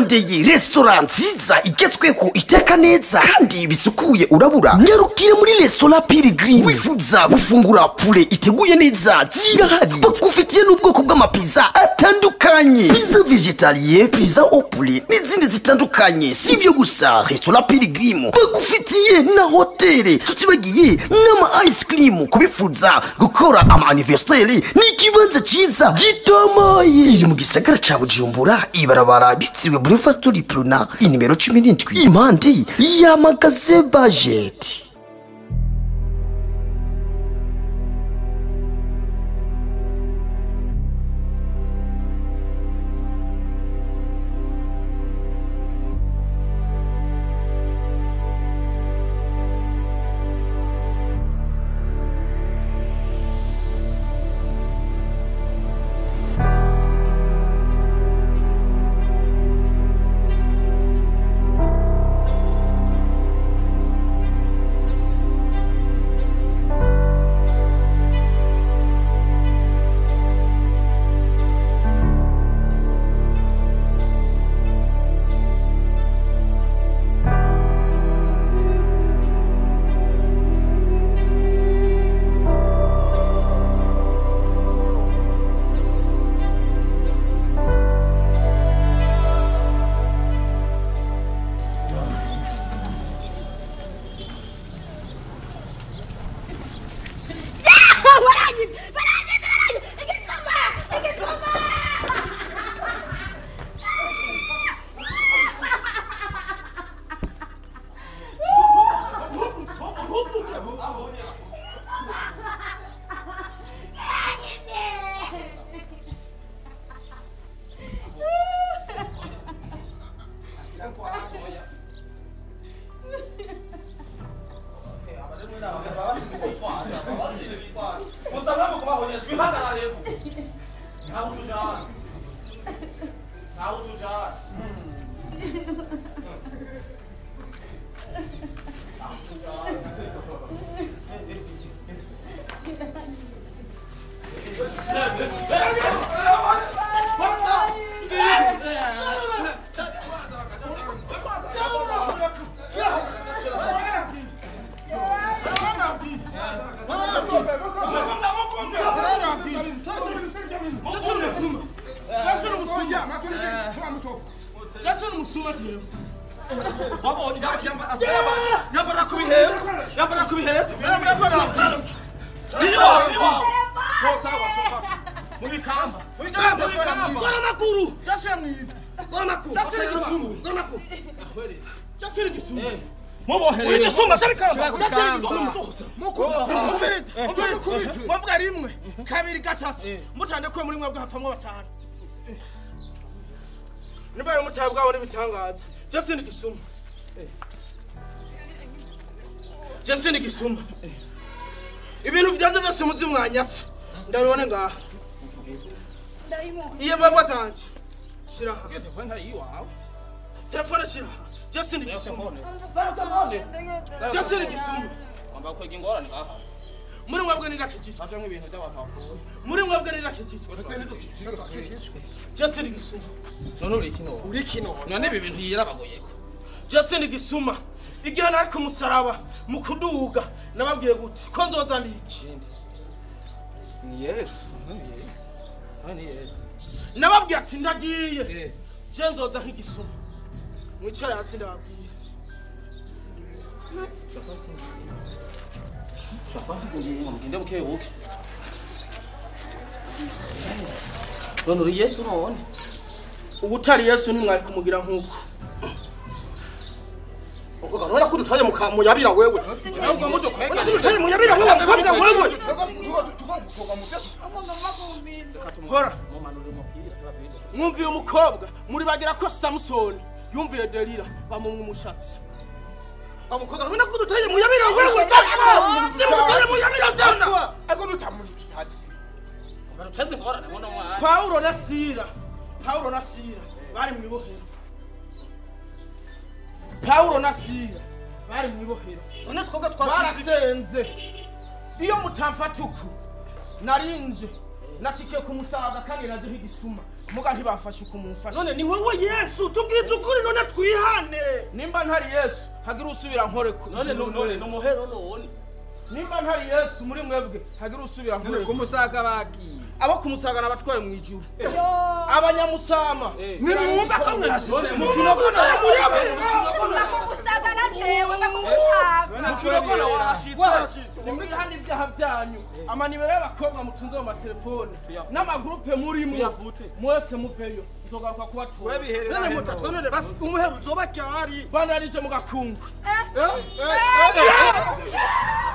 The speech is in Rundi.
urarondeye resitora nziza igezweho iteka neza kandi bisukuye urabura nyarukire muri resitora pirigirini wifuza gufungura pure iteguye neza zirahari bagufitiye n'ubwoko bw'amapiza atandukanye piza vegetariye piza opure n'izindi zitandukanye si ibyo gusa resitora pirigirini bagufitiye na hoteli tutibagiye n'ama ice cream kubifuza gukora ama anniversaire ni ikibanza cyiza gitomoye iri mu gisagara ca bujumbura ibarabara bitiriwe boulevard de l'Iprona inimero cumi n'indwi impande ya magaze bajeti yambara ku bihero yambara ku bihero yambara ku bihero mu bikamba mu bikamba gora amakuru jasura mwivye gora amakuru jasura igisumbu gora amakuru jasura igisumbu mubohere igisumbu sabikamba jasura igisumbu mukumviriza umviriza mwavuga rimwe kabiri gatatu mutande ko muri mwebwe hapfamwo batanu niba rero mutahe bwabo n'ibitangaza jasura igisumbu jasura igisumbu ibintu byanze byose muzi mwanyatse ndabibone ngaha iyo baba zanje shiraha telefone shiraha justin gisumbu justin gisumbu muri mwebwe ni nakijijwe muri mwebwe ni nakijijwe justin gisumbu none uri kino uri kino none ibi bintu yirabagoyeko justin gisuma igihe nari ku musaraba mu kuduga nababwiye gute ko nzoza ndiki ni yesu ni yesu ni yesu nababwiye ati ndagiye je nzoza nk'igisuma mwicare hasi ndababwire mugende buke buke none uri yesu none ubutari yesu ntimwari kumugira nk'uko urabona ko udutaye muyabira wewe ahubwo mudukwega udutaye muyabira wewe mukobwa wewe hora mwumviye umukobwa muri bagira ko samusoni yumviye delila bamumwa umushatsi umukobwa urabona ko udutaye muyabira wewe udutaye muyabira datwa ariko nutamunitutazi baruteze ingorane muno mwana pawulo na sira pawulo na sira bari mu ibohero pawulo na sira bari mu ibohero none twebwe barasenze iyo mutamfata uku narinje nashikiye kumusaga kandi naduha igisuma muga ntibafashe uko mumfashe none ni wowe yesu tubwize ukuri none twihane nimba ntari yesu hagira usubira nkore ku none nu- none numuhero none nimba ntari yesu muri mwebwe hagira usubira nkore ku kumusaga bagiye abo kumusagana abatwaye mu ijuru abanyamusama nimwumva ko mwese none bakugusaga na jewe bakugusaga mukirokona washitse nimwihana ibyaha byanyu amanimero y'abakobwa mutunze mu matelefone n'amagurupe murimo Tuyavute. mwese muveyo nzogaruka kubatura none mutatwe none basi umuhero uzoba ryari bana yarije mu gakungu Eh, eh, eh,